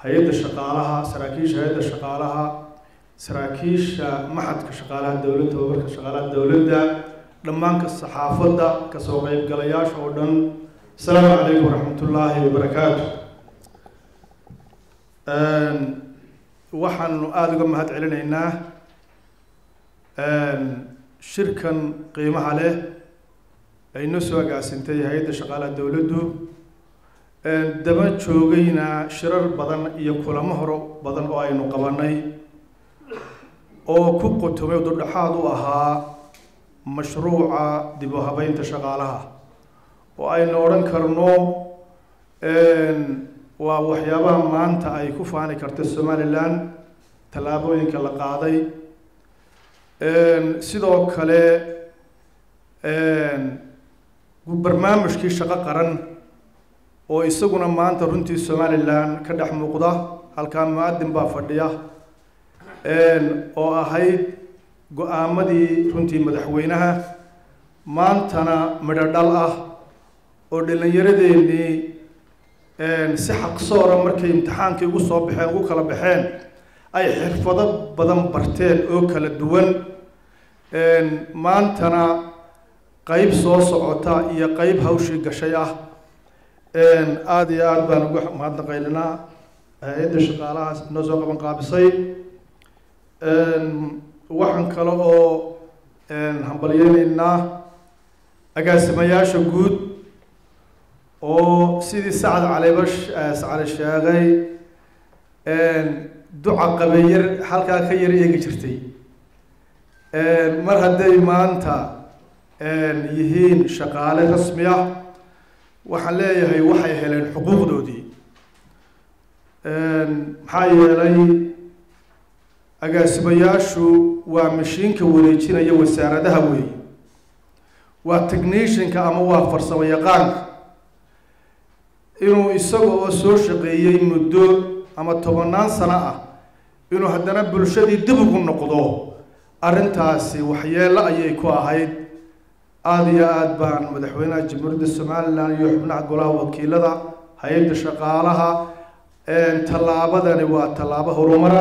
hay-adda shaqaalaha saraakiisha hay-adda shaqaalaha saraakiisha maxadka shaqaalaha dowladda tababarka shaqaalaha dowladda dhammaanka saxaafadda kasoo qeybgalayaasha oo dhan asalaamu calaykum waraxmatullaahi wabarakaatu waxaanu aada uga mahad celinaynaa shirkan qiimaha leh ay noo soo agaasintay hay-adda shaqaalaha dowladdu daba joogayna shirar badan iyo kulamo horo badan oo aynu qabanay oo ku qotomay durdhaxaad u ahaa mashruuca dib u habeynta shaqaalaha oo aynu odhan karno waa waxyaabaha maanta ay ku faani karta somalilan tallaabooyinka la qaaday sidoo kale barnaamijkii shaqo qaran oo isaguna maanta runtii somalilan ka dhex muuqda halkaa mu-adin baa fadhiya oo ahayd go-aamadii runtii madaxweynaha maantana midho dhal ah oo dhallinyaradeenii si xaqsoora markay imtixaankii ugu soo baxeen ugu kala baxeen ay xirfado badan barteen oo kala duwan maantana qeyb soo socota iyo qeyb hawshii gashay ah aada iyo aada baan uga mahadnaqaylinaa hay-adda shaqaalahaas noo soo qaban qaabisay waxaan kale oo hambalyeyneynaa agaasimayaasha guud oo sidii sacad caliba sacali sheegay duca qabeyar halkaa ka yar eegi jirtay mar hadday maanta yihiin shaqaale rasmi ah waxaan leeyahay waxay heleen xuquuqdoodii maxaa yeelay agaasimayaashu waa mashiinka wareejinaya wasaaradaha weey waa technishanka ama waa farsamo yaqaanka inuu isaga oo soo shaqeeyey muddo ama tobannaan sano ah inuu haddana bulshadii dib ugu noqdo arrintaasi waxyeelo ayay ku ahayd aada iyo aada baan madaxweynaha jamhuuriyadda somalilan iyo xubnaha golaha wakiilada hay-adda shaqaalaha tallaabadani waa tallaabo horumara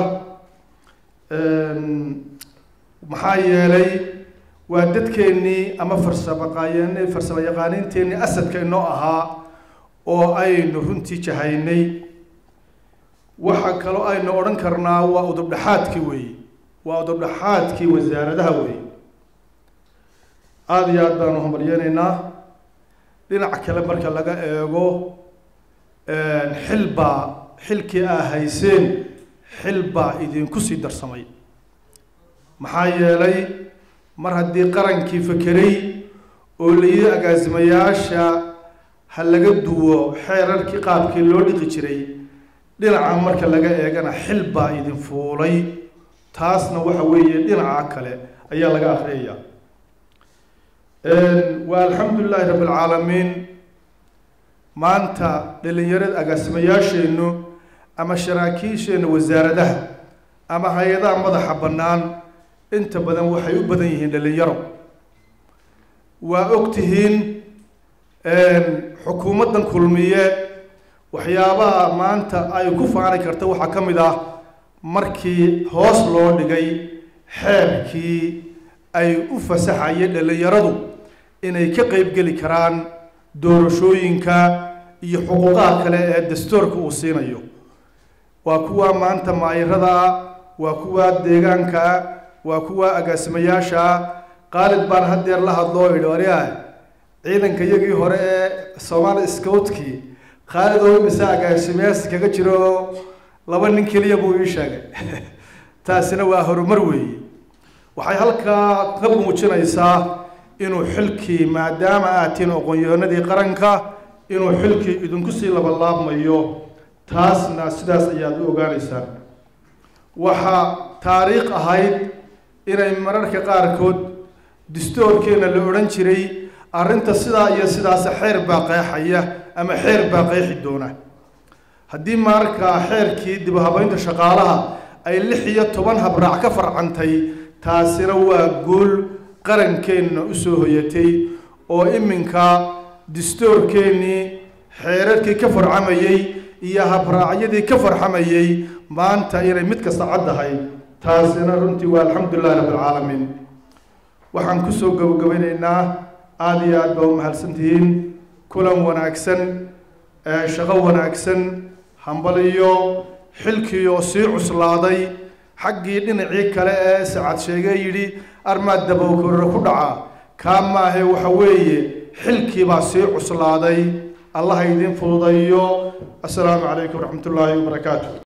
maxaa yeelay waa dadkeennii ama farsamaqaayeen farsamo yaqaaniinteenii asadka inoo ahaa oo aynu runtii jahaynay waxa kaloo aynu odhan karnaa waa udubdhaxaadkii weeye waa udubdhaxaadkii wasaaradaha weeye aada iyo aada baanu hambalyeyneynaa dhinac kale marka laga eego xilbaa xilkii aa hayseen xil baa idinku sii darsamay maxaa yeelay mar haddii qarankii fakeray oo layidhi agaasimayaasha ha laga duwo xeerarkii qaabkii loo dhiqi jiray dhinaca marka laga eegana xil baa idin fuulay taasna waxa weeye dhinaca kale ayaa laga akriyaya waa alxamdu lilahi rabbi alcaalamiin maanta dhalinyarada agaasimayaasheennu ama saraakiisheenna wasaaradaha ama hay-adaha madaxa bannaan inta badan waxay u badan yihiin dhalinyaro waa og tihiin xukuumaddan kulmiye waxyaabaha maanta ay ku faani karta waxaa ka mid ah markii hoos loo dhigay xeerkii ay u fasaxayeen dhalinyaradu inay ka qeybgeli karaan doorashooyinka iyo xuquuqaha kale ee dastuurka uu siinayo waa kuwa maanta maayirada waa kuwa deegaanka waa kuwa agaasimayaasha qaalid baan haddeer la hadloo idhi waryaa ciidanka iyagii hore ee somaali scoutkii khaalid oo imisa agaasimayaas kaga jiro laba nin keliya buu ii sheegay taasina waa horumar weeye waxay halkaa ka muujinaysaa inuu xilkii maadaama aad tihiin aqoon-yahanadii qaranka inuu xilkii idinku sii labalaabmayo taasna sidaas ayaad u ogaanaysaan waxaa taariikh ahayd inay mararka qaarkood distoorkeena la odhan jiray arrinta sidaa iyo sidaas xeer baa qeexaya ama xeer baa qeexi doona haddii markaa xeerkii dib u habeynta shaqaalaha ay lix iyo toban habraac ka farcantay taasina waa guul qarankeenna usoo hoyatay oo iminka distoorkeennii xeerarkii ka farcamayay iyo habraacyadii ka farxamayay maanta inay mid kasta caddahay taasina runtii waa alxamdulilahi rabbilcaalamiin waxaan kusoo gabagabeynaynaa aada iyo aad baa u mahadsantihiin kulan wanaagsan shaqo wanaagsan hambaliyo xilkii oo sii cuslaaday xaggii dhinacii kale ee sacad sheege yidhi armaad dabowkorore ku dhaca kaa maahe waxa weeye xilkii baa sii cuslaaday allaha idiin fududayo assalaamu calaykum waraxmat ullaahi wabarakaatu